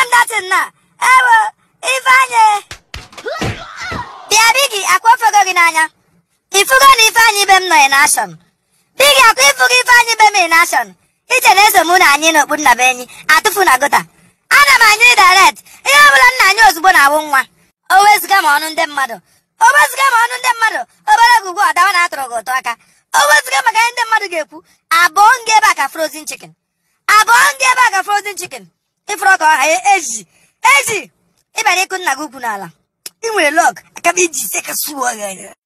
m datin na ewo ifeanyị bịa bigi akwa ofego gị n'anya ifugo na ifeanyị ibe m nọ in action bigi akwa ifugo ifeanyị ibe m in action iche na eso mụ na anyị n'okpu nna be enyi atụfu na gota ana m anyị direct ihe ọbụla nna anyị ozugbo na-awụ nwa o wezụga ma ọnụ ndị mmadụ o wezụga ma ọnụ ndị mmadụ obere gị ugbu a dawa na atụrụ gị ụtọ aka o wezụga maka ihe ndị mmadụ ga-ekwu abụọ nga ebe a ka frozen chicken abụọ nga ebe a ka frozen chicken ịfụrụ ọka ọha eji eji ịbara ịkụ nna gị ukwu n'ala ị nwere lọg aka m iji ise ka suo ya